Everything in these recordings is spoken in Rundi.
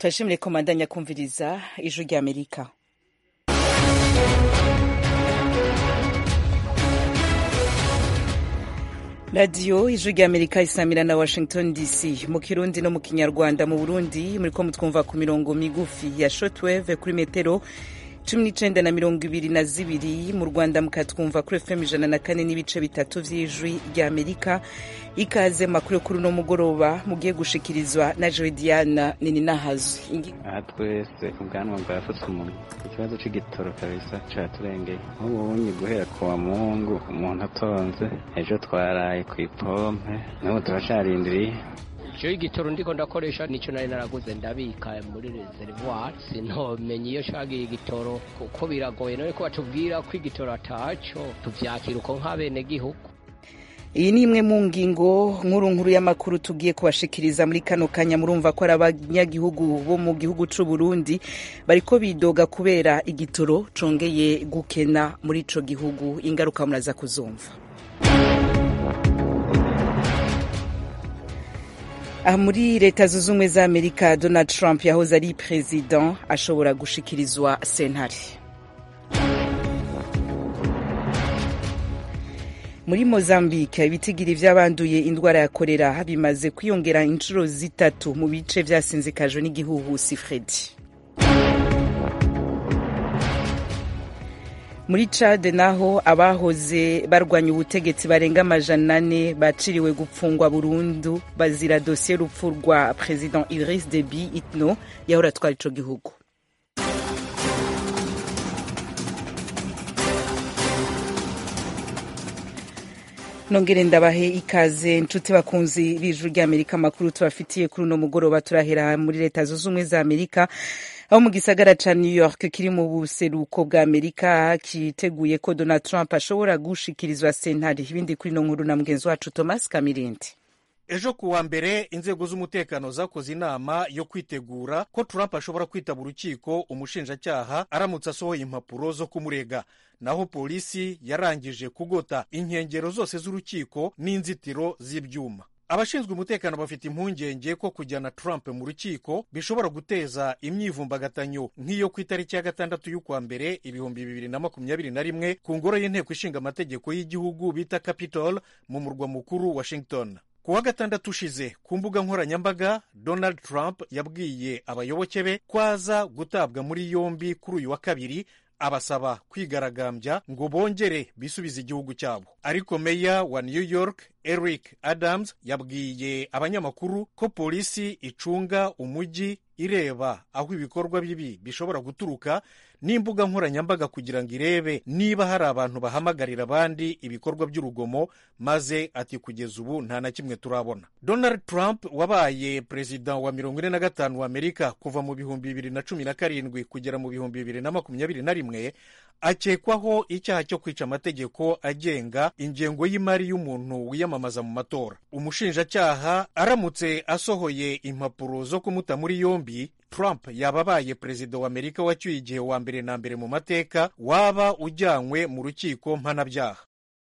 turashimire ko mandanya kumviriza ijwi rya amerika radiyo ijwi rya amerika isamira na washington dc mu kirundi no mu kinyarwanda mu burundi muriko mutwumva ku mirongo migufi ya shortwave kuri metero cumi n'icenda na mirongo ibiri na zibiri mu rwanda mukatwumva kuri fm ijana na kane n'ibice bitatu vy'ijwi rya amerika ikaze makuru kuri uno mugoroba mugiye gushikirizwa na joe diana nininahazwe aha twese ubwanwa bwafutse umunwa ikibazo c'igitoro kabisa caturengeye nk'ubunyi guhera ku wa mungu umuntu atonze ejo twaraye kw'ipompe n'ubu turacarindiriye jewe igitoro ndiko ndakoresha nico nari naraguze ndabika muri reservoir sintomenye iyo shagiye igitoro kuko biragoye none ko batubwira ko igitoro ataco tuvyakira uko nk'abene gihugu iyi ni imwe mu ngingo nkuru nkuru y'amakuru tugiye kubashikiriza muri kano kanya murumva ko ari abanyagihugu bo mu gihugu c'u Burundi bariko bidoga kubera igitoro congeye gukena muri ico gihugu ingaruka muraza kuzumva aha muri leta zunze ubumwe za amerika donald trump yahoze ari perezida ashobora gushikirizwa sentare muri mozambique ibitigiri vy'abanduye indwara ya korera bimaze kwiyongera inshuro zitatu mu bice vyasinzikajwe n'igihuhusi fredi muri cade naho abahoze barwanya ubutegetsi barenga amajana ane baciriwe gupfungwa burundu bazira dosiye y'urupfu rwa president idris deby itno yahora atwara ico gihugu nongere ndabahe ikaze nshuti bakunzi b'ijuru ry'amerika amakuru tubafitiye kuri uno mugoroba turahera muri leta zunze ubumwe za amerika aho mu gisagara ca new york kiri mu buseruko bwa amerika kiteguye ko donald trump ashobora gushikirizwa sentare ibindi kuri ino nkuru na mugenzi wacu thomas kamirindi ejo ku wa mbere inzego z'umutekano zakoze inama yo kwitegura ko trump ashobora kwitaba urukiko umushinjacyaha aramutse asohoye impapuro zo kumurega naho polisi yarangije kugota inkengero zose z'urukiko n'inzitiro z'ibyuma abashinzwe umutekano bafite impungenge ko kujyana trump mu rukiko bishobora guteza imyivumbagatanyo nk'iyo ku itariki ya gatandatu y'ukwa mbere ibihumbi bibiri na makumyabiri na rimwe ku ngoro y'inteko ishinga amategeko y'igihugu bita capitol mu murwa mukuru washington ku wa gatandatu ushize ku mbuga nkoranyambaga donald trump yabwiye abayoboke be ko aza gutabwa muri yombi kuri uyu wa kabiri abasaba kwigaragambya ngo bongere bisubize igihugu cyabo ariko meya wa new york eric adams yabwiye abanyamakuru ko polisi icunga umujyi ireba aho ibikorwa bibi bishobora guturuka n'imbuga nkoranyambaga kugira ngo irebe niba hari abantu bahamagarira abandi ibikorwa by'urugomo maze ati kugeza ubu nta na kimwe turabona donald trump wabaye perezida wa mirongo ine na gatanu wa amerika kuva mu bihumbi bibiri na cumi na karindwi kugera mu bihumbi bibiri na makumyabiri na rimwe akekwaho icyaha cyo kwica amategeko agenga ingengo y'imari y'umuntu wiyamamaza mu matora umushinjacyaha aramutse asohoye impapuro zo kumuta muri yombi trump yaba abaye perezida wa amerika wacyuye igihe wa mbere na mbere mu mateka waba ujyanywe mu rukiko mpanabyaha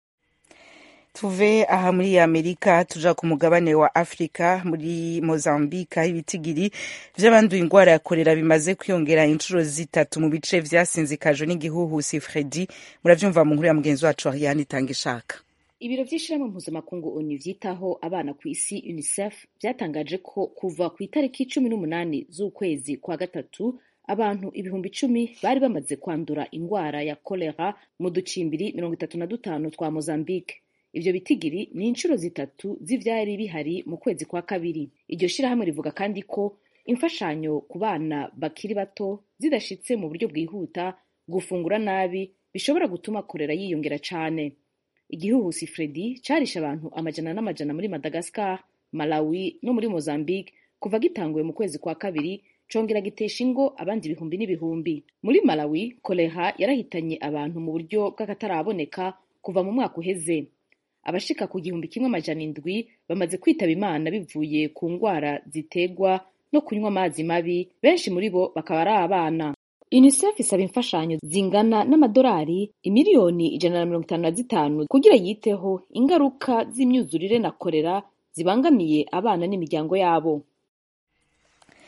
tuve aha muri amerika tuja ku mugabane wa afurika muri mozambike aho ibitigiri vy'abanduye ingwara ya korera bimaze kwiyongera inshuro zitatu mu bice vyasinzikajwe n'igihuhusi fredi muravyumva mu nkuru ya mugenzi wacu ariane itanga ishaka ibiro vy'ishirahamwe mpuzamakungu onu vyitaho abana ku isi unicef vyatangaje ko kuva ku itariki cumi n'umunani z'ukwezi kwa gatatu abantu ibihumbi icumi bari bamaze kwandura ingwara ya kolera mu ducimbiri mirongo itatu na dutanu twa mozambike ivyo bitigiri ni inshuro zitatu z'ivyari bihari mu kwezi kwa kabiri iryo shirahamwe rivuga kandi ko imfashanyo ku bana bakiri bato zidashitse mu buryo bwihuta gufungura nabi bishobora gutuma korera yiyongera cane igihuhusi fredi carishe abantu amajana n'amajana muri madagascar malawi no muri mozambique kuva gitanguye mu kwezi kwa kabiri congera gitesha ingo abandi ibihumbi n'ibihumbi muri malawi kolera yarahitanye abantu mu buryo bw'akataraboneka kuva mu mwaka uheze abashika ku gihumbi kimwe amajana indwi bamaze kwitaba imana bivuye ku ngwara zitegwa no kunywa amazi mabi benshi muri bo bakaba ari abana unicef isaba imfashanyo zingana n'amadolari imiliyoni ijana na mirongo itanu na zitanu kugira yiteho ingaruka z'imyuzurire na korera zibangamiye abana n'imiryango yabo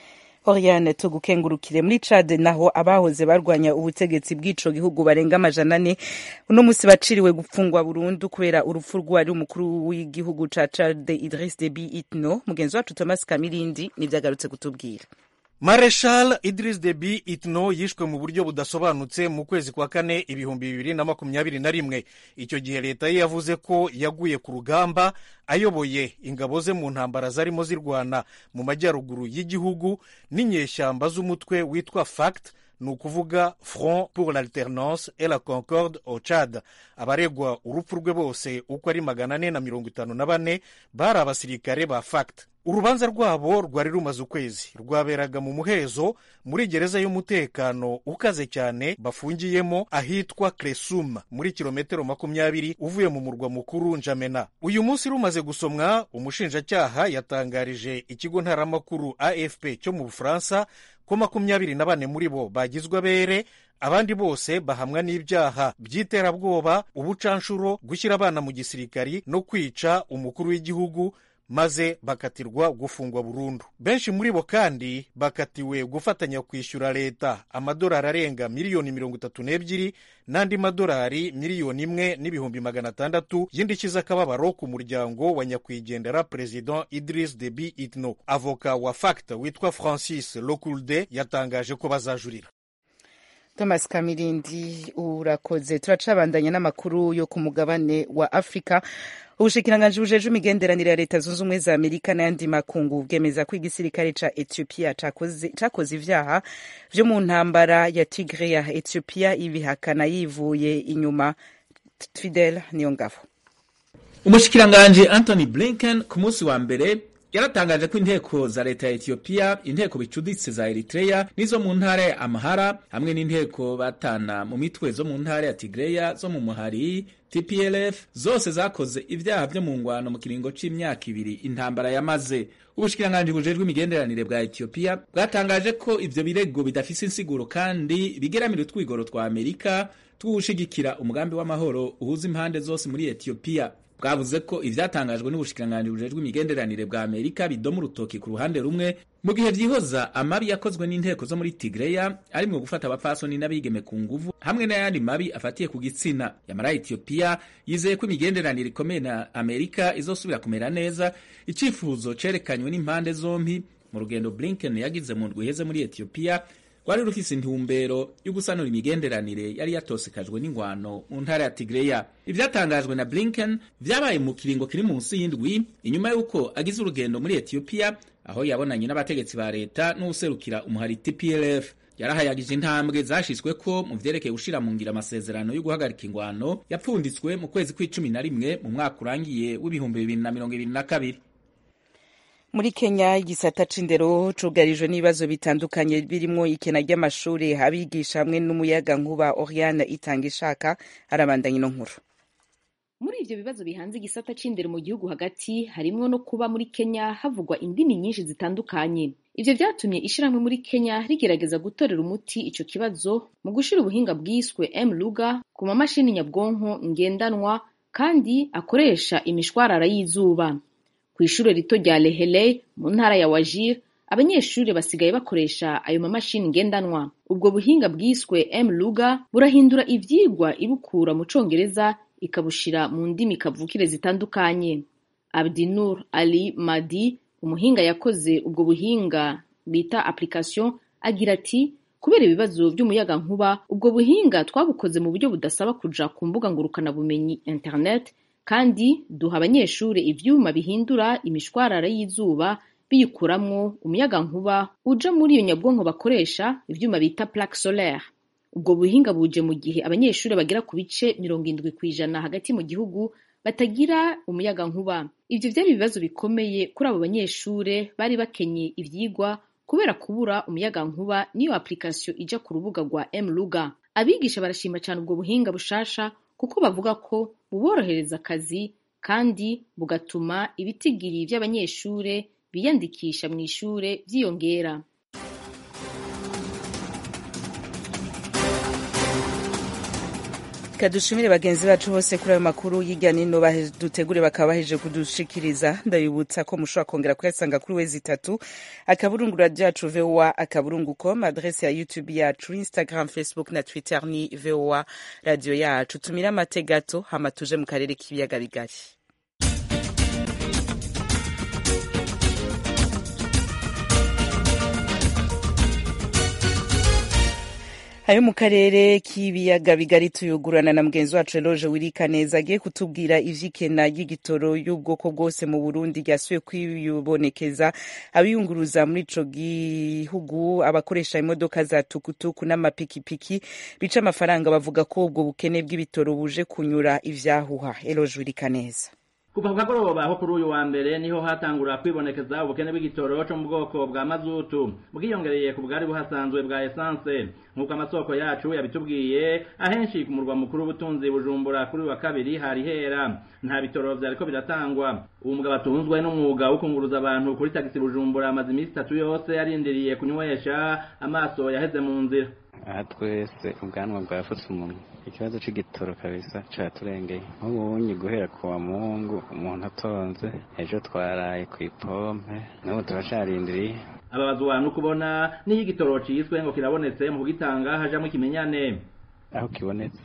Oriane tugukengurukire muri Chad naho abahoze barwanya ubutegetsi bw'ico gihugu barenga amajana ane uno musi baciriwe gupfungwa burundu kubera urupfu rwari umukuru w'igihugu ca Chad Idriss Deby Itno mugenzi wacu Thomas Kamirindi nivyagarutse kutubwira Mareshal Idris Deby Itno yishwe mu buryo budasobanutse mu kwezi kwa kane ibihumbi bibiri na makumyabiri na rimwe icyo gihe leta ye yavuze ko yaguye ku rugamba ayoboye ingabo ze mu ntambara zarimo zirwana mu majyaruguru y'igihugu n'inyeshyamba z'umutwe witwa FACT ni ukuvuga front pour l'alternance et la concorde au Chad abaregwa urupfu rwe bose uko ari magana ane na mirongo itanu na bane bari abasirikare ba FACT urubanza rwabo rwari rumaze ukwezi rwaberaga mu muhezo muri gereza y'umutekano ukaze cyane bafungiyemo ahitwa Kresum muri kilometero makumyabiri uvuye mu murwa mukuru Njamena uyu munsi rumaze gusomwa umushinjacyaha yatangarije ikigo ntaramakuru AFP cyo mu Bufaransa ko makumyabiri na bane muri bo bagizwe abere abandi bose bahamwa n'ibyaha by'iterabwoba ubucanshuro gushyira abana mu gisirikari no kwica umukuru w'igihugu maze bakatirwa gufungwa burundu benshi muri bo kandi bakatiwe gufatanya kwishyura leta amadolari arenga miliyoni mirongo itatu n'ebyiri n'andi madolari miliyoni imwe n'ibihumbi magana atandatu y'indishyi z'akababaro ku muryango wa nyakwigendera perezida Idris Deby Itno avoka wa FACT witwa Francis Lokulde yatangaje ko bazajurira Thomas Kamirindi urakoze turacabandanya n'amakuru yo ku mugabane wa Afrika ubushikiranganji bujeje imigenderanire ya leta zunze ubumwe za amerika n'ayandi makungu bwemeza ko igisirikare ca ethiopia cakoze ivyaha vyo mu ntambara ya tigre ya ethiopia ibihakana yivuye inyuma fidel niyo ngabo umushikiranganji anthony blinken ku munsi wa mbere yaratangaje ko inteko za leta ya Ethiopia inteko bicuditse za Eritrea n'izo mu ntara ya Amhara hamwe n'inteko batana mu mitwe zo mu ntara ya Tigreya zo mu muhari TPLF zose zakoze ibyaha byo mu ngwano mu kiringo c'imyaka ibiri intambara yamaze ubushikiranganji bujejwe imigenderanire bwa Ethiopia bwatangaje ko ivyo birego bidafise insiguro kandi bigeramira utwigoro twa Amerika tw'ugushigikira umugambi w'amahoro uhuza impande zose muri Ethiopia bwavuze ko ivyatangajwe n'ubushikiranganji bujejwe imigenderanire bwa Amerika bidoma urutoki ku ruhande rumwe mu gihe vyihoza amabi yakozwe n'inteko zo muri Tigreya arimwo gufata abapfasoni n'abigeme ku nguvu hamwe n'ayandi mabi afatiye ku gitsina yamara Ethiopia yizeye ko imigenderanire ikomeye na Amerika izosubira kumera neza icifuzo cerekanywe n'impande zompi mu rugendo Blinken yagize mu ndwi iheze muri Ethiopia rwari rufise intumbero yo gusanura imigenderanire yari yatosekajwe n'ingwano mu ntara ya Tigreya ivyatangajwe na Blinken vyabaye mu kiringo kiri munsi y'indwi inyuma y'uko agize urugendo muri Ethiopia aho yabonanye n'abategetsi ba leta n'uwuserukira umuhari TPLF yarahayagije intambwe zashizweko mu vyerekeye gushira mu ngira amasezerano yo guhagarika ingwano yapfunditswe mu kwezi kw'icumi na rimwe mu mwaka urangiye w'ibihumbi bibiri na mirongo ibiri na kabiri muri kenya igisata c'indero cugarijwe n'ibibazo bitandukanye birimwo ikena ry'amashuri abigisha hamwe n'umuyaga nkuba oriane itanga ishaka arabandanya ino nkuru muri ivyo bibazo bihanze igisata c'indero mu gihugu hagati harimwo no kuba muri kenya havugwa indimi nyinshi zitandukanye ivyo vyatumye ishirahamwe muri kenya rigerageza gutorera umuti ico kibazo mu gushira ubuhinga bwiswe m luga ku mamashini nyabwonko ngendanwa kandi akoresha imishwarara y'izuba kw'ishure rito rya Lehelei mu ntara ya Wajir abanyeshuri basigaye bakoresha ayo mamashini ngendanwa ubwo buhinga bwiswe M Luga burahindura ivyigwa ibukura mu congereza ikabushira mu ndimi kavukire zitandukanye Abdinur Ali Madi umuhinga yakoze ubwo buhinga bita application agira ati kubera ibibazo by'umuyaga nkuba ubwo buhinga twabukoze mu buryo budasaba kuja ku mbuga ngurukana bumenyi internet kandi duha abanyeshuri ivyuma bihindura imishwarara y'izuba biyikuramwo umuyaga nkuba uja muri iyo nyabwonko bakoresha ivyuma bita plaque solaire ubwo buhinga buje mu gihe abanyeshuri bagera ku bice mirongo indwi kw'ijana hagati mu gihugu batagira umuyaga nkuba ivyo vyari ibibazo bikomeye kuri abo banyeshure bari bakenye ivyigwa kubera kubura umuyaga nkuba niyo application ija ku rubuga rwa mluga abigisha barashima cane ubwo buhinga bushasha kuko bavuga ko buborohereza akazi kandi bugatuma ibitigiri vy'abanyeshure biyandikisha mu ishure vyiyongera kadushimire bagenzi bacu bose kuri ayo makuru y'irya nino dutegure bakaba baheje kudushikiriza ndabibutsa ko mushobora kongera kuyasanga kuri wezi itatu akaburungu radio yacu voa akaburungu com adrese ya youtube yacu instagram facebook na twitter ni voa radio yacu tumire amate gato hama tuje mu karere k'ibiyaga bigari ayo mu karere k'ibiyaga bigari tuyugurana na mugenzi wacu Eloge Wirikaneza agiye kutubwira ivy'ikena ry'igitoro y'ubwoko bwose mu Burundi ryasubiye kwibonekeza abiyunguruza muri ico gihugu abakoresha imodoka za tukutuku n'amapikipiki bica amafaranga bavuga ko ubwo bukene bw'ibitoro buje kunyura ivyahuha Eloge Wirikaneza kuva ku kagoroba aho kuri uyu wa mbere niho hatangura kwibonekeza ubukene bw'igitoro cyo mu bwoko bwa mazutu bwiyongereye ku bwari buhasanzwe bwa esanse nk'uko amasoko yacu yabitubwiye ahenshi ku murwa mukuru w'ubutunzi bujumbura kuri uyu wa kabiri hari hera nta bitoro vyariko biratangwa uwo mugabo atunzwe n'umwuga wo kunguruza abantu kuri tagisi bujumbura amaze iminsi itatu yose arindiriye kunywesha amaso yaheze mu nzira aha twese ubwanwa bwafutse umunwa ikibazo c'igitoro kabisa caturengeye nk'ubunyi guhera ku wa mungu umuntu atonze ejo twaraye kw'ipompe n'ubu turacarindiriye ababazwa no kubona n'iyo igitoro ciswe ngo kirabonetse mu kugitanga hajamwo ikimenyane aho kibonetse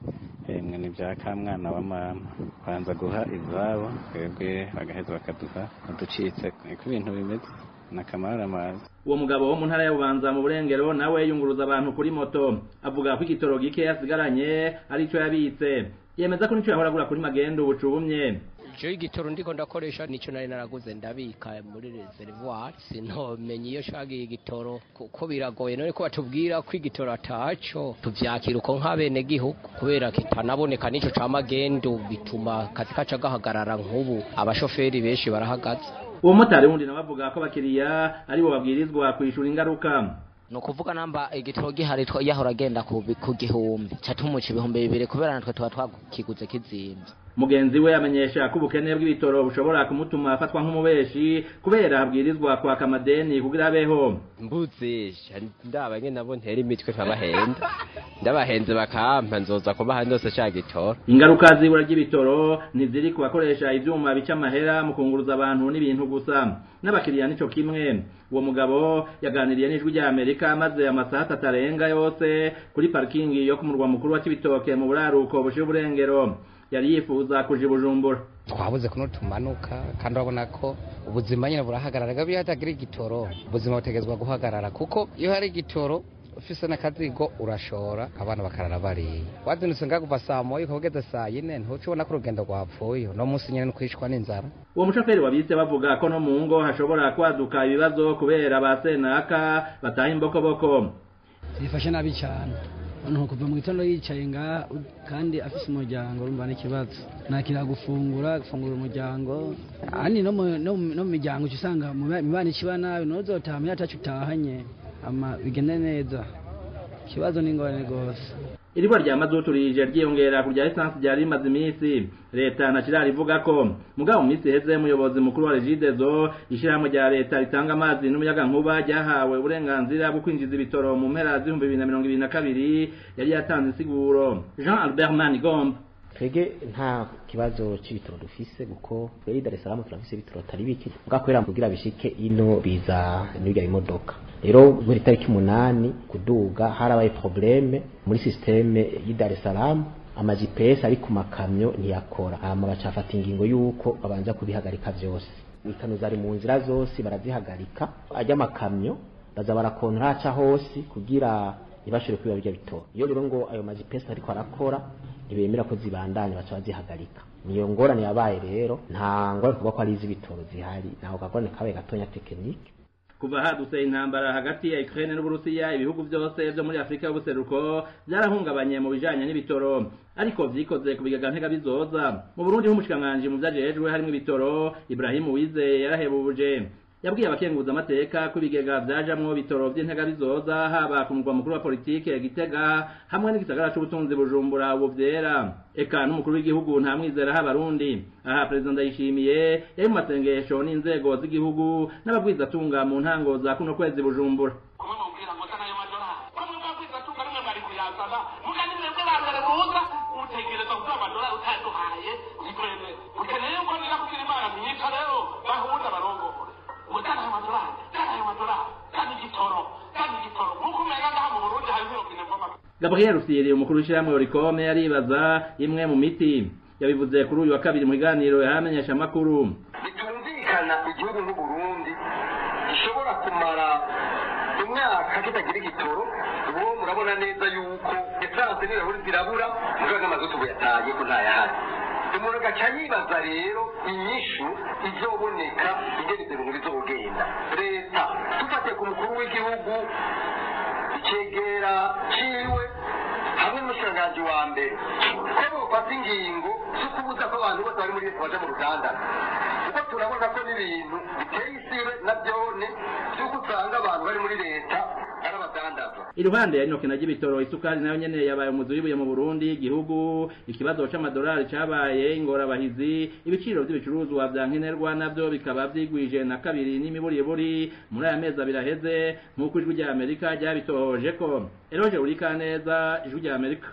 emwe ni bya kamwana wa mama banza guha izabo twebwe bagaheza bakaduha uducitse ko ibintu bimeze nakamara amazi uwo mugabo wo mu ntara ya bubanza mu burengero nawe yunguruza abantu kuri moto avuga ko igitoro gike yasigaranye arico yabitse yemeza ko nico yahora agura kuri magendo bucumye je igitoro ndiko ndakoresha nico nari naraguze ndabika muri reservoir sintomenye iyo shagiye igitoro kuko biragoye none ko batubwira ko igitoro ataco tuvyakira uko nk'abene gihugu kubera kitanaboneka nico ca magendo bituma kazi kaca gahagarara nk'ubu abashoferi benshi barahagaze uwo motari wundi nawe avuga ko abakiriya aribo babwirizwa kwishura ingaruka ni ukuvuga namba igitoro gihari yahora agenda ku gihumbi catumuca ibihumbi bibiri kubera natwe tuba twakiguze kizimvye mugenzi we amenyesha ko ubukene bw'ibitoro bushobora kumutuma afatwa nk'umubeshi kubera habwirizwa kwaka amadeni kugira abeho mbuzisha ndaba nyene nabo ntera imitwe nkabahenda ndabahenze bakampa nzoza kubaha ndose ca gitoro ingaruka z'ibura ry'ibitoro ntiziri ku bakoresha ivyuma bica amahera mu kunguruza abantu n'ibintu gusa n'abakiriya nico kimwe uwo mugabo yaganiriye n'ijwi rya amerika maze amasaha atatu arenga yose kuri parikingi yo ku murwa mukuru wa kibitoke mu buraruko bushira uburengero yari yifuza kuja bujumbura twabuze kuno tumanuka kandi urabona ko ubuzima nyine burahagarara gabi hatagira igitoro ubuzima butegezwa guhagarara kuko iyo hari igitoro ufise n'akazigo urashora abana bakarara bariye wazindutse ngakuva saa moya ukageze saa yine ntuca ubona ko urugendo rwapfuye uno munsi nyine nukwishwa n'inzara uwo mushoferi wabise bavuga ko no mu ngo hashobora kwaduka ibibazo kubera ba senaka bataha imbokoboko zifashe nabi cyane umuntu kuva mu gitondo yicaye ngaha kandi afise umuryango urumva n'ikibazo nakira gufungura gufungura umuryango ahandi no mu miryango uca usanga mibana ikiba nabi nuzotaha muyo atacu utahanye ama bigende neza ikibazo ni ingorane rwose iribwa rya mazutu rije ryiyongera ku rya esansi ryari rimaze iminsi leta ntakirari ivuga ko mugabo mu minsi iheze umuyobozi mukuru wa regidezo ishyirahamwe rya leta ritanga amazi n'umuyaga nkuba ryahawe uburenganzira bwo kwinjiza ibitoro mu mpera z'ibihumbi bibiri na mirongo ibiri na kabiri yari yatanze insiguro jean albert manigomba twege nta kibazo c'ibitoro dufise kuko twege Dar es Salaam turafise ibitoro atari bike bwakwera kugira bishike ino biza n'ibya imodoka rero muri tariki umunani kuduga harabaye probleme muri systeme y'i Dar es Salaam ama GPS ari ku makamyo ntiyakora hama bacafata ingingo yuko babanza kubihagarika vyose ikano zari mu nzira zose barazihagarika ajya amakamyo baza barakontra aca hose kugira ntibashobore kwiba birya bitoro iyo rero ngo ayo ma GPS ariko arakora ntibemera ko zibandanya baca bazihagarika niyo ngorane yabaye rero nta ngorane kuvuga ko ari iz'ibitoro zihari naho kagorane kabaye gatonya tekinike kuva hadutse intambara hagati ya Ukraine n'Uburusiya ibihugu byose byo muri Afrika y'ubuseruko byarahungabanye mu bijanye n'ibitoro ariko vyikoze ku bigega ntega bizoza mu Burundi h'umushikanganje mu vyajejwe harimo ibitoro Ibrahim Uwizeye yarahebuje yabwiye abakenguza amateka ko ibigega vyajamwo bitoro vy'intega bizoza haba ku murwa mukuru wa politike Gitega hamwe n'igisagara c'ubutunzi Bujumbura ubu vyera eka n'umukuru w'igihugu nta mwizera h'abarundi aha perezida ndayishimiye yari mu masengesho n'inzego z'igihugu n'abagwizatunga mu ntango za kuno kwezi Bujumbura gabriel rusiri umukuru w'ishyirahamwe orikome aribaza imwe mu miti yabivuze kuri uyu wa kabiri mu biganiro yahamenyesha amakuru bitumvikana igihugu nk'uburundi gishobora kumara imyaka kitagira igitoro ubu murabona neza yuko esanse n'ibirahuri zirabura mugabo n'amazutu buyataye ko ntayahari umuntu agaca yibaza rero inyishu izoboneka ingene ibyo bintu bizogenda leta dufatiye ku mukuru w'igihugu icegera ciwe hamwe n'umushikiranganji wa mbere ko bofata ingingo zo kubuza ko abantu bose bari muri leta baja mu rugandana kuko turabona ko n'ibintu biteye isibe na byone by'uko usanga abantu bari muri leta ari abadandaza iruhande ya inokena ry'ibitoro isukari nayo nyene yabaye umuzi w'ibuye mu Burundi igihugu ikibazo c'amadolari cabaye ingorabahizi ibiciro vy'ibicuruzwa vya nkenerwa navyo bikaba vyigwije na kabiri n'imiburiburi muri aya mezi abiri aheze nk'uko ijwi rya Amerika ryabitohoje ko Eroje Urikaneza ijwi rya Amerika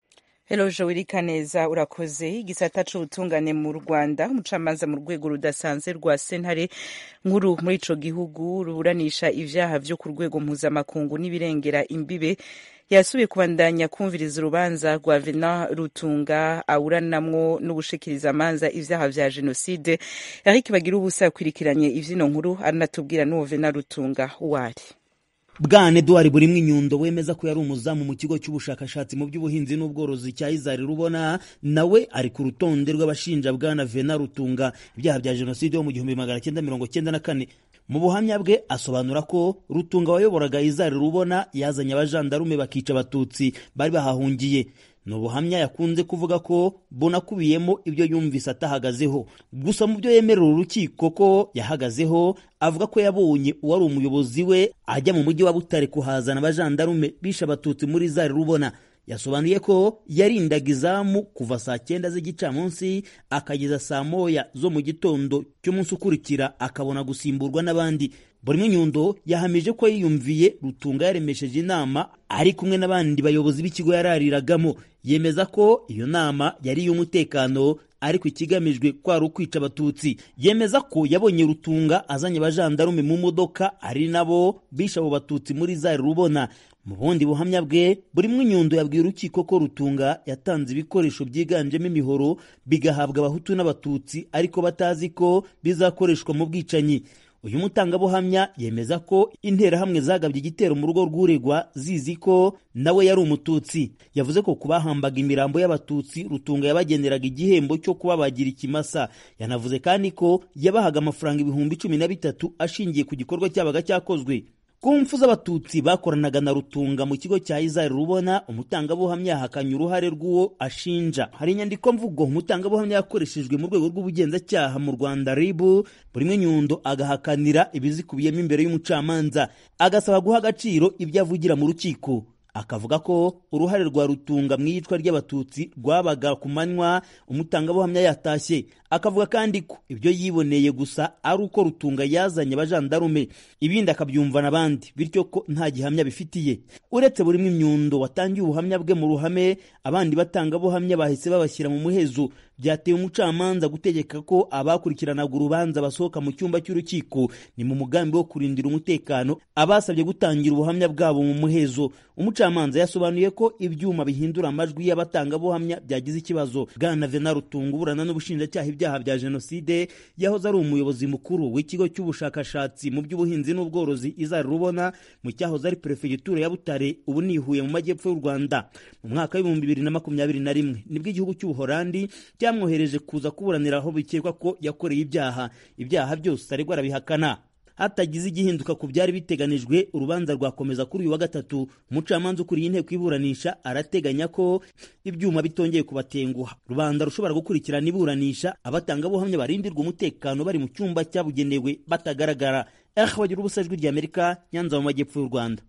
Eloje Wirikaneza urakoze igisata c'ubutungane mu Rwanda umucamanza mu rwego rudasanzwe rwa sentare nkuru muri ico gihugu ruburanisha ivyaha vyo ku rwego mpuzamakungu n'ibirengera imbibe yasubiye kubandanya kumviriza urubanza rwa Venant Rutunga awuranamwo n'ubushikiriza amanza ivyaha vya jenoside Eric Bagira ubusa yakwirikiranye ivyino nkuru aranatubwira n'uwo Venant Rutunga uwari bwana eduard burimwe inyundo wemeza ko yari umuzamu mu kigo cy'ubushakashatsi mu by'ubuhinzi n'ubworozi cya izari rubona nawe ari ku rutonde rw'abashinja bwana vena rutunga ibyaha bya jenoside yo mu gihumbi magana cyenda mirongo cyenda na kane mu buhamya bwe asobanura ko rutunga wayoboraga izari rubona yazanye abajandarume bakica abatutsi bari bahahungiye ni ubuhamya yakunze kuvuga ko bunakubiyemo ibyo yumvise atahagazeho gusa mu byo yemerera urukiko ko yahagazeho avuga ko yabonye uwari umuyobozi we ajya mu mujyi wa butare kuhazana abajandarume bishe abatutsi muri zari rubona yasobanuye ko yarindaga izamu kuva saa cyenda z'igicamunsi akageza saa moya zo mu gitondo cy'umunsi ukurikira akabona gusimburwa n'abandi buri nyundo yahamije ko yiyumviye rutunga yaremesheje inama ari kumwe n'abandi bayobozi b'ikigo yarariragamo yemeza ko iyo nama yari iy'umutekano ariko ikigamijwe kwari ukwica abatutsi yemeza ko yabonye rutunga azanye abajandarume mu modoka ari nabo bishe abo batutsi muri zari rubona mu bundi buhamya bwe buri nyundo yabwiye urukiko ko rutunga yatanze ibikoresho byiganjemo imihoro bigahabwa abahutu n'abatutsi ariko batazi ko bizakoreshwa mu bwicanyi uyu mutangabuhamya yemeza ko interahamwe zagabye igitero mu rugo rw'uregwa zizi ko nawe yari umututsi yavuze ko ku bahambaga imirambo y'abatutsi rutunga yabageneraga igihembo cyo kubabagira ikimasa yanavuze kandi ko yabahaga amafaranga ibihumbi cumi na bitatu ashingiye ku gikorwa cyabaga cyakozwe ku mfu z'abatutsi bakoranaga na rutunga mu kigo cya izari rubona umutangabuhamya yahakanye uruhare rw'uwo ashinja hari inyandiko mvugo umutangabuhamya yakoreshejwe mu rwego rw'ubugenzacyaha mu rwanda ribu buri nyundo agahakanira ibizikubiyemo imbere y'umucamanza agasaba guha agaciro ibyo avugira mu rukiko akavuga ko uruhare rwa rutunga mu iyicwa ry'abatutsi rwabaga ku manywa umutangabuhamya yatashye akavuga kandi ko ibyo yiboneye gusa ari uko rutunga yazanye abajandarume ibindi akabyumva n'abandi bityo ko nta gihamya bifitiye uretse buri imyundo watangiye ubuhamya bwe mu ruhame abandi batangabuhamya bahise babashyira mu muhezo byateye umucamanza gutegeka ko abakurikiranaga urubanza basohoka mu cyumba cy'urukiko ni mu mugambi wo kurindira umutekano abasabye gutangira ubuhamya bwabo mu muhezo umucamanza yasobanuye ko ibyuma bihindura amajwi y'abatangabuhamya byagize ikibazo bwana vena rutunga uburana n'ubushinjacyaha ibyaha bya jenoside yahoze ari umuyobozi mukuru w'ikigo cy'ubushakashatsi mu by'ubuhinzi n'ubworozi izari rubona mu cyahoze ari perefegitura ya butare ubu nihuye mu majyepfo y'u rwanda mu mwaka w'ibihumbi bibiri na makumyabiri na rimwe nibwo igihugu cy'ubuhorandi cyamwohereje kuza kuburanira aho bikekwa ko yakoreye ibyaha ibyaha byose aregwa arabihakana hatagize igihinduka ku byari biteganijwe urubanza rwakomeza kuri uyu wa gatatu umucamanza ukuriye inteko iburanisha arateganya ko ibyuma bitongeye kubatenguha rubanda rushobora gukurikirana iburanisha abatangabuhamya barindirwa umutekano bari mu cyumba cyabugenewe batagaragara eh bagira ubusa ijwi ry'amerika nyanza mu majyepfo y'u rwanda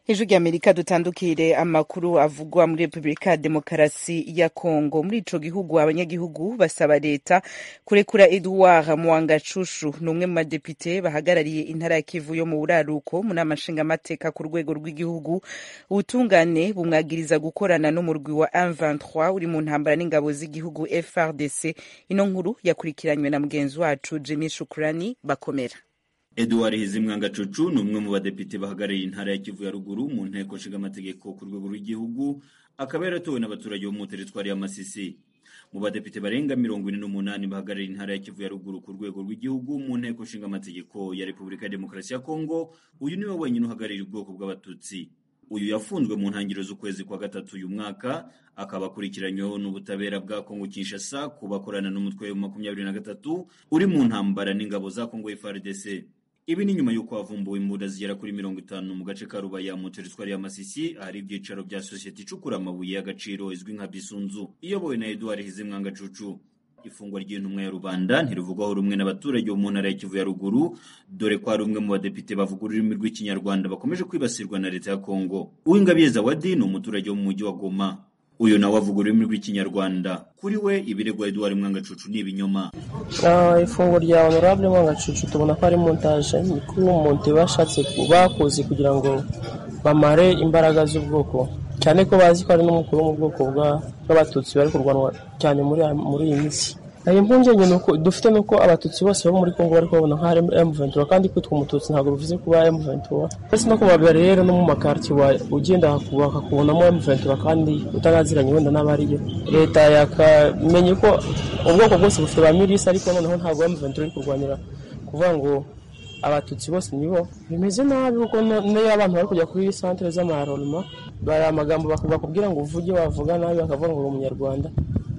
ijwi ry'amerika dutandukire amakuru avugwa muri repubulika ya demokarasi ya kongo muri ico gihugu abanyagihugu basaba leta kurekura edouard mwangacushu ni umwe mu badepite bahagarariye intara ya kivu yo mu buraruko mu nama nshingamateka ku rwego rw'igihugu ubutungane bumwagiriza gukorana n'umurwi wa M23 uri mu ntambara n'ingabo z'igihugu FRDC ino nkuru yakurikiranywe na mugenzi wacu Jimmy Shukrani bakomera Edouard Hizimwangacucu ni umwe mu badepite bahagarariye intara ya Kivu ya ruguru mu nteko nshingamategeko ku rwego rw'igihugu akaba yaratowe n'abaturage bo mu teritwari ya Masisi mu badepite barenga mirongo ine n'umunani bahagarariye intara ya Kivu ya ruguru ku rwego rw'igihugu mu nteko nshingamategeko ya Repubulika ya Demokarasi ya Kongo uyu niwe wenyine uhagarariye ubwoko bw'abatutsi uyu yafunzwe mu ntangiriro z'ukwezi kwa gatatu uyu mwaka akaba akurikiranyweho n'ubutabera bwa Kongo Kinshasa ku bakorana n'umutwe wa makumyabiri na gatatu uri mu ntambara n'ingabo za Kongo FARDC ibi ni nyuma y'uko havumbuwe imbunda zigera kuri mirongo itanu mu gace ka Rubaya mu teritwari ya Masisi ahari ibyicaro bya sosiyete icukura amabuye y'agaciro izwi nka Bisunzu iyobowe na Edouard Hizimwangacucu ifungwa ry'intumwa ya rubanda ntirivugwaho rumwe n'abaturage bo mu ntara ya Kivu ya ruguru dore ko hari umwe mu badepite bavuga ururimi rw'ikinyarwanda bakomeje kwibasirwa na leta ya Kongo Uwingabiye Zawadi ni umuturage wo mu mujyi wa Goma uyu nawe avuga ururimi rw'ikinyarwanda kuri we ibirego Edouard Mwangacucu ni ibinyoma ifunguro rya honorable Mwangacucu tubona ko ari montage ni kuri umuntu bashatse bakoze kugira ngo bamare imbaraga z'ubwoko cyane ko bazi ko ari n'umukuru mu bwoko bw'abatutsi bari kurwanwa cyane muri muri iyi minsi ayo mpungenge nuko dufite nuko abatutsi bose bo muri Kongo bari kubona nka M23 kandi kwitwa umututsi ntabwo bivuze kuba M23 ndetse no kubabera rero no mu makartier ugenda bakakubonamo M23 kandi utanaziranye wenda n'abariyo leta yakamenye ko ubwoko bwose bufite ba milisi ariko noneho ntabwo M23 iri kurwanira kuvuga ngo abatutsi bose nibo bimeze nabi kuko niyo abantu bari kujya kuri centre z'amarolema bari amagambo bakubwira ngo uvuge wavuga nabi bakavuga ngo uri umunyarwanda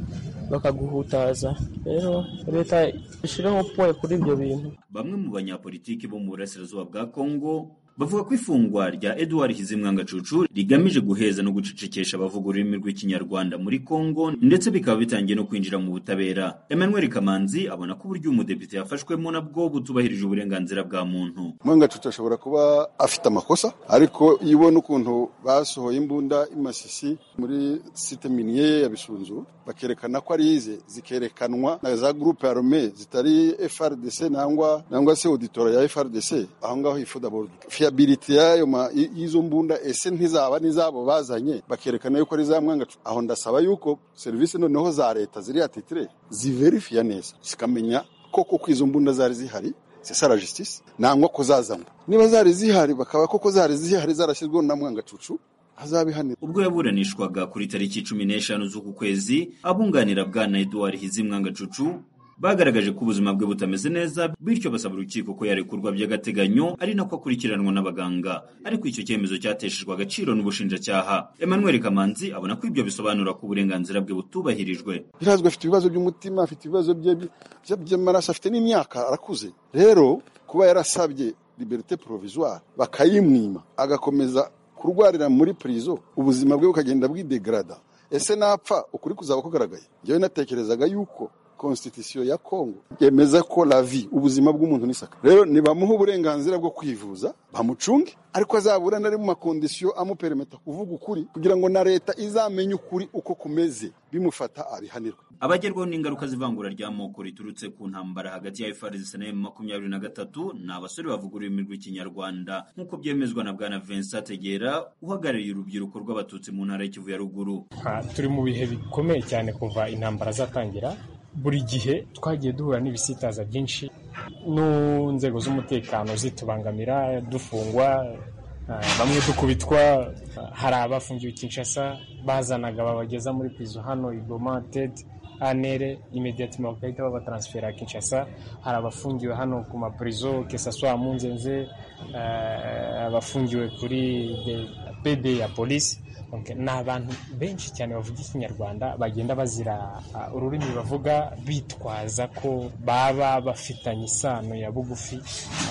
bakaguhutaza rero leta ishireho poe kuri ibyo bintu bamwe mu banyapolitiki bo mu burasirazuba bwa Kongo bavuga ko ifungwa rya Edouard Hizimwangacucu rigamije guheza no gucecekesha abavuga ururimi rw'ikinyarwanda muri Kongo ndetse bikaba bitangiye no kwinjira mu butabera Emmanuel Kamanzi abona ko uburyo umudepite yafashwemo nabwo butubahirije uburenganzira bwa muntu Mwangacucu ashobora kuba afite amakosa ariko iyo ubona ukuntu basohoye imbunda imasisi muri site minier ya Bisunzu bakerekana ko ari ize zikerekanwa na za groupe armée zitari FRDC nangwa nangwa se auditora ya FRDC aho ngaho ifuda board fiability yayo y'izo mbunda ese ntizaba nizabo bazanye bakerekana yuko ari za mwangacu aho ndasaba yuko serivisi noneho za leta ziri atitire ziverifiya neza zikamenya koko ko izo mbunda zari zihari c'est ça la justice nangwa ko zazanwa niba zari zihari bakaba koko zari zihari zarashyizweho na mwangacucu azabihanira ubwo yaburanishwaga kuri tariki cumi n'eshanu z'uku kwezi abunganira bwana Edouard Hizimwangacucu bagaragaje ko ubuzima bwe butameze neza bityo basaba urukiko ko yarekurwa by'agateganyo ari nako akurikiranwa n'abaganga ariko icyo cyemezo cyateshejwe agaciro n'ubushinjacyaha Emmanuel Kamanzi abona ko ibyo bisobanura ko uburenganzira bwe butubahirijwe birazwi afite ibibazo by'umutima afite ibibazo by'amaraso afite n'imyaka arakuze rero kuba yarasabye liberté provisoire bakayimwima agakomeza kurwarira muri prison ubuzima bwe bukagenda bwidegrada ese napfa ukuri kuzaba kugaragaye njyewe natekerezaga yuko constitution ya Congo yemeza ko la vie ubuzima bw'umuntu n'isaka rero nibamuha uburenganzira bwo kwivuza bamucunge ariko azabura nari mu makondisiyo amuperemeta kuvuga ukuri kugira ngo na leta izamenye ukuri uko kumeze bimufata abihanirwe abagerwaho n'ingaruka z'ivangura ry'amoko riturutse ku ntambara hagati ya FARDC na makumyabiri na gatatu ni abasore bavuga ururimi rw'ikinyarwanda nk'uko byemezwa na bwana Vincent Tegera uhagarariye urubyiruko rw'abatutsi mu ntara y'Ikivu ya ruguru turi mu bihe bikomeye cyane kuva intambara zatangira buri gihe twagiye duhura n'ibisitaza byinshi n'inzego z'umutekano zitubangamira dufungwa bamwe dukubitwa hari abafungiwe Kinshasa bazanaga babageza muri pizo hano igoma tedi anere imediatima bagahita babataransfera Kinshasa hari abafungiwe hano ku mapurizo kesaswa munzenze abafungiwe kuri pede ya polisi ni abantu benshi cyane bavuga ikinyarwanda bagenda bazira ururimi bavuga bitwaza ko baba bafitanye isano ya bugufi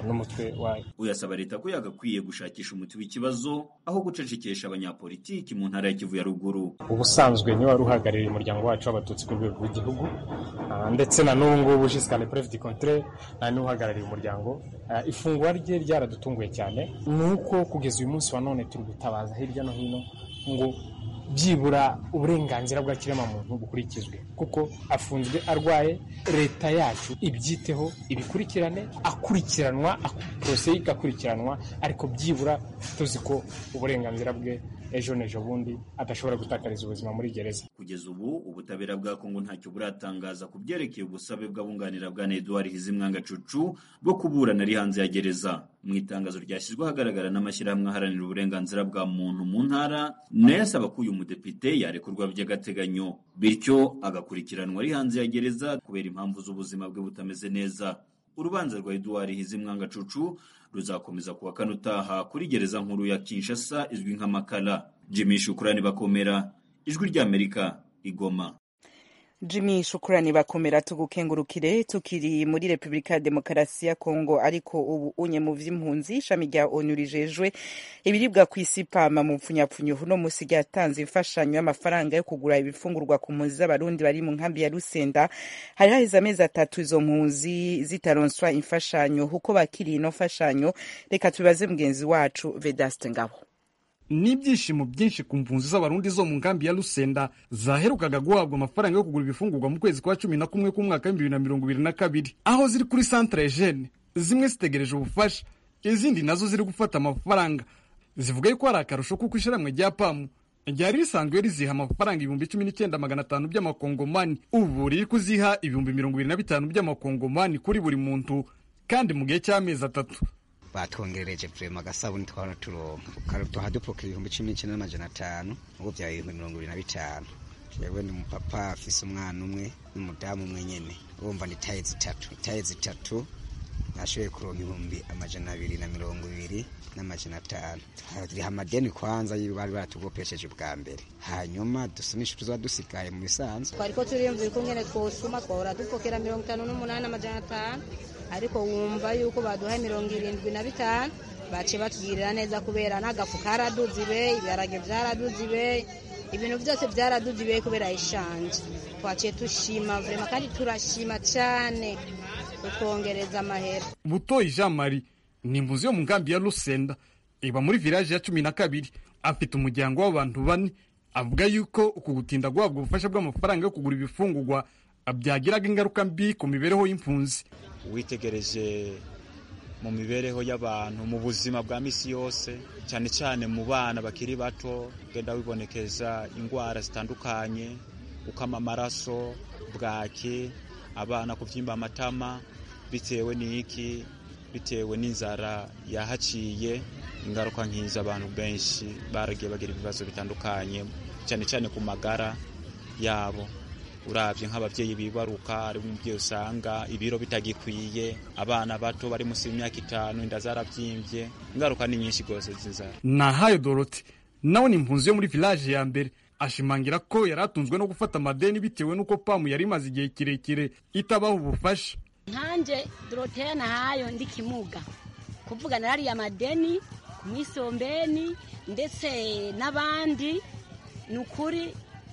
n'umutwe wayo uyasaba leta ko yagakwiye gushakisha umuti w'ikibazo aho gucecekesha abanyapolitiki mu ntara ya kivu ya ruguru ubusanzwe niwe wari uhagarariye umuryango wacu w'abatutsi ku rwego rw'igihugu ndetse na n'ubu ngubu jisikane prefe di kontre niwe uhagarariye umuryango ifungwa rye ryaradutunguye cyane ni uko kugeza uyu munsi wa none turi gutabaza hirya no hino ngo byibura uburenganzira bwa kiremwamuntu bukurikizwe kuko afunzwe arwaye leta yacu ibyiteho ibikurikirane akurikiranwa porose igakurikiranwa ariko byibura tuzi ko uburenganzira bwe ejo n'ejo bundi adashobora gutakariza ubuzima muri gereza kugeza ubu ubutabera bwa kongo ntacyo buratangaza ku byerekeye ubusabe bw'abunganira bwa Edouard Hizimwanga Cucu bwo kuburana ari hanze ya gereza mu itangazo ryashyizwe ahagaragara n'amashyirahamwe aharanira uburenganzira bwa muntu mu ntara nayo asaba ko uyu mudepite yarekurwa by'agateganyo bityo agakurikiranwa ari hanze ya gereza kubera impamvu z'ubuzima bwe butameze neza urubanza rwa Edouard Hizimwanga Cucu ruzakomeza kuwa kane utaha kuri gereza nkuru ya Kinshasa izwi nka Makala Jimmy Shukrani bakomera ijwi ry'Amerika igoma Jimmy shukurani bakomera tugukengurukire tukiri muri Republika ya Demokarasi ya Kongo ariko ubu unye mu vy'impunzi ishami rya ONU rijejwe ibiribwa ku isi pama mu mpfunyapfunyo uno musi ryatanze imfashanyo y'amafaranga yo kugura ibifungurwa ku mpunzi z'abarundi bari mu nkambi ya Rusenda hari haheze amezi atatu izo mpunzi zitaronswa imfashanyo uko bakiriye ino mfashanyo reka tubibaze mugenzi wacu Vedaste Ngabo n'ibyishimo byinshi ku mpunzi z'abarundi zo mu nkambi ya Lusenda zaherukaga guhabwa amafaranga yo kugura ibifungurwa mu kwezi kwa cumi na kumwe k'umwaka w'ibihumbi bibiri na mirongo ibiri na kabiri aho ziri kuri centre Eugene zimwe zitegereje ubufasha izindi nazo ziri gufata amafaranga zivuga yuko hari akarusho kuko ishyirahamwe rya pamu ryari risanzwe riziha amafaranga ibihumbi cumi n'icyenda magana atanu by'amakongomani ubu riri kuziha ibihumbi mirongo ibiri na bitanu by'amakongomani kuri buri muntu kandi mu gihe cy'amezi atatu batwongerereje vrema agasabuni twahora turonka tuha dupokera ibihumbi cumi n'icyenda n'amajana atanu ubu byaba ibihumbi mirongo ibiri na bitanu jewe ni umupapa afise umwana umwe n'umudamu umwe nyene urumva ni taye zitatu taye zitatu nashoboye kuronka ibihumbi amajana abiri na mirongo ibiri n'amajana atanu riha amadeni kwanza bari baratugopesheje bwa mbere hanyuma dusunisha tuzoba dusigaye mu bisanzwe twariko turiyumvira uko ngene twosuma twahora dupokera mirongo itanu n'umunani amajana atanu ariko wumva yuko baduha mirongo irindwi na bitanu baciye batugirira neza kubera n'agafu karaduze ibeyi ibiharage vyaraduze ibeyi ibintu byose byaraduze ibeyi kubera ishanje twaciye dushima vrema kandi turashima cyane kutwongereza amahera butoyi jean marie ni impunzi yo mu nkambi ya rusenda iba muri village ya cumi na kabiri afite umuryango w'abantu bane avuga yuko uku gutinda guhabwa ubufasha bw'amafaranga yo kugura ibifungurwa byagiraga ingaruka mbi ku mibereho y'impunzi witegereje mu mibereho y'abantu mu buzima bwa misi yose cyane cyane mu bana bakiri bato genda wibonekeza indwara zitandukanye gukama amaraso bwake abana kubyimba amatama bitewe n'iki bitewe n'inzara yahaciye ingaruka nk'izo abantu benshi baragiye bagira ibibazo bitandukanye cyane cyane ku magara yabo urabye nk'ababyeyi bibaruka ari umubyeyi usanga ibiro bitagikwiye abana bato bari munsi y'imyaka itanu inda zarabyimbye ingaruka ni nyinshi rwose z'inzara nahayo dorote nawe ni impunzi yo muri village ya mbere ashimangira ko yari atunzwe no gufata amadeni bitewe n'uko pamu yari imaze igihe kirekire itabaha ubufasha nkanje doroteya nahayo ndi kimuga kuvuga narariye amadeni ku misombeni ndetse n'abandi ni ukuri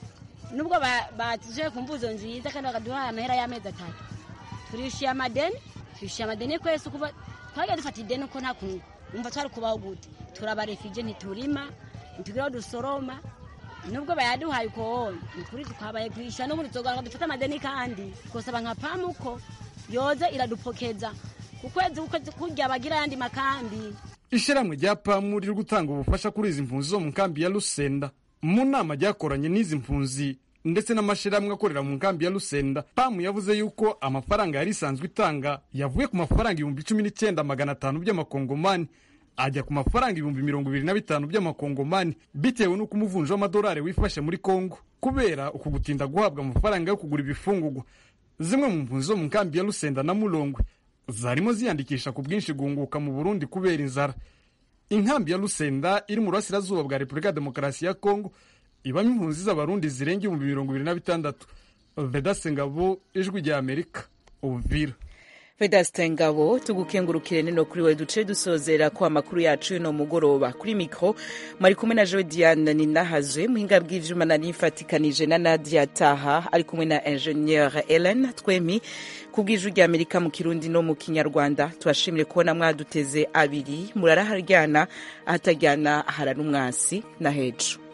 nubwo batuje ku mvuzo nziza kandi bakaduha amahera y'amezi atatu turishyuye amadeni twishyuye amadeni kwese kuba twagiye dufata ideni uko nta kuntu wumva twari kubaho gute turabarefije ntiturima ntitugira aho dusoroma nubwo bayaduhaye uko ni kuri twabaye kwishyura n'ubundi tuzogaruka dufate amadeni kandi twosaba nka pamu uko yoze iradupokeza ku kwezi kurya bagira ayandi makambi ishyirahamwe rya pamu riri gutanga ubufasha kuri izi mpunzi zo mu nkambi ya rusenda mu nama ryakoranye n'izi mpunzi ndetse n'amashyirahamwe akorera mu nkambi ya rusenda pamu yavuze yuko amafaranga yari isanzwe itanga yavuye ku mafaranga ibihumbi cumi n'icyenda magana atanu by'amakongomani ajya ku mafaranga ibihumbi mirongo ibiri na bitanu by'amakongomani bitewe n'uko umuvunji w'amadolari wifashe muri kongo kubera uku gutinda guhabwa amafaranga yo kugura ibifungurwa zimwe mu mpunzi zo mu nkambi ya rusenda na murongwe zarimo ziyandikisha ku bwinshi guhunguka mu burundi kubera inzara inkambi ya rusenda iri mu burasirazuba bwa repubulika ya demokarasi ya kongo ibamo impunzi z'abarundi zirenga ibihumbi mirongo ibiri na bitandatu vedase ngabo ijwi rya amerika uvira Vedaste Ngabo tugukengurukire nino kuri we duce dusozera ko amakuru yacu y'uno mugoroba kuri mikro mwari kumwe na Joe Diane ninahazwe muhinga bw'ivyuma nari mfatikanije na Nadia Taha ari kumwe na ingenieur Ellen Twemi kubw'ijwi rya Amerika mu Kirundi no mu Kinyarwanda tubashimire kubona mwaduteze abiri murara haryana ahataryana harara umwasi na hejo